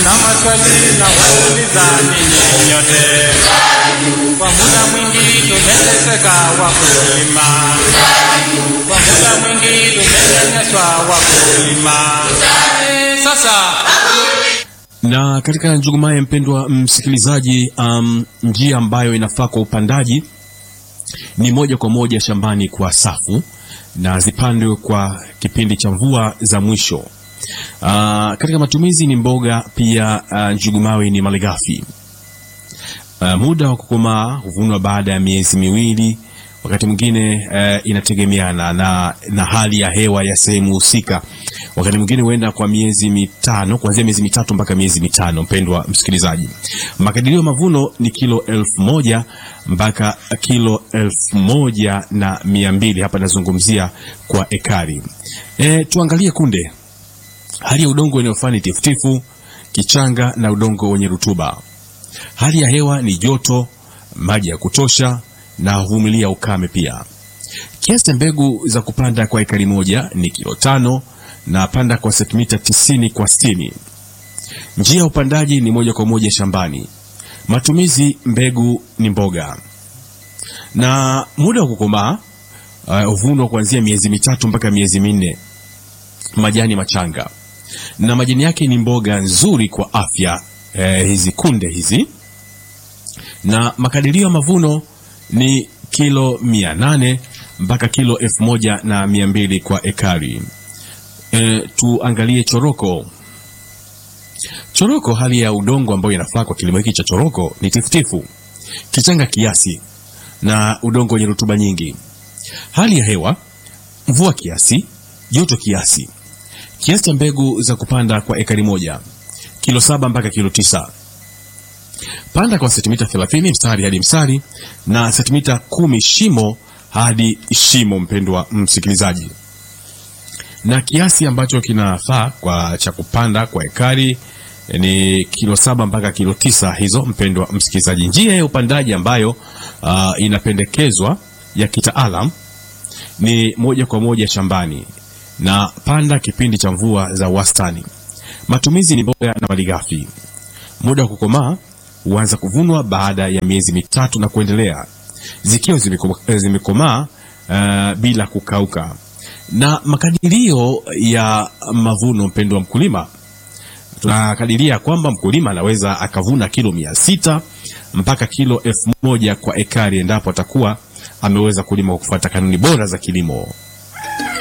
Nina maswali na wauliza ninyi nyote. Kwa muda mwingi tumeteseka wakulima, kwa muda mwingi tumenyanyaswa wakulima. Eh, Sasa Na katika Njugumaye, mpendwa msikilizaji, um, njia ambayo inafaa kwa upandaji ni moja kwa moja shambani kwa safu na zipandwe kwa kipindi cha mvua za mwisho. Uh, katika matumizi ni mboga pia. Uh, njugumawe ni malighafi. Uh, muda wa kukomaa huvunwa baada ya miezi miwili, wakati mwingine uh, inategemeana na, na hali ya hewa ya sehemu husika. Wakati mwingine huenda kwa miezi mitano, kuanzia miezi mitatu mpaka miezi mitano. Mpendwa msikilizaji, makadirio ya mavuno ni kilo elfu moja mpaka kilo elfu moja na mia mbili. Hapa nazungumzia kwa ekari. E, tuangalie kunde. Hali ya udongo inayofaa ni tifutifu, kichanga na udongo wenye rutuba. Hali ya hewa ni joto, maji ya kutosha na huvumilia ukame pia. Kiasi cha mbegu za kupanda kwa ekari moja ni kilo tano na panda kwa sentimita tisini kwa sitini. Njia ya upandaji ni moja kwa moja shambani. Matumizi mbegu ni mboga, na muda wa kukomaa uh, huvunwa kuanzia miezi mitatu mpaka miezi minne. Majani machanga na majani yake ni mboga nzuri kwa afya eh, hizi kunde hizi, na makadirio ya mavuno ni kilo mia nane mpaka kilo elfu moja na mia mbili kwa ekari. E, tuangalie choroko. Choroko, hali ya udongo ambayo inafaa kwa kilimo hiki cha choroko ni tifutifu, kichanga kiasi na udongo wenye rutuba nyingi. Hali ya hewa mvua kiasi, joto kiasi. Kiasi cha mbegu za kupanda kwa ekari moja kilo saba mpaka kilo tisa. Panda kwa sentimita 30 mstari hadi mstari na sentimita kumi shimo hadi shimo, mpendwa msikilizaji. Na kiasi ambacho kinafaa kwa cha kupanda kwa ekari ni kilo saba mpaka kilo tisa hizo, mpendwa msikilizaji. Njia ya upandaji ambayo uh, inapendekezwa ya kitaalam ni moja kwa moja shambani na panda kipindi cha mvua za wastani. Matumizi ni mboga na malighafi. Muda wa kukomaa huanza kuvunwa baada ya miezi mitatu na kuendelea, zikiwa zimeko- zimekomaa uh, bila kukauka. Na makadirio ya mavuno, mpendo wa mkulima, tunakadiria kwamba mkulima anaweza akavuna kilo mia sita mpaka kilo elfu moja kwa ekari endapo atakuwa ameweza kulima kwa kufuata kanuni bora za kilimo.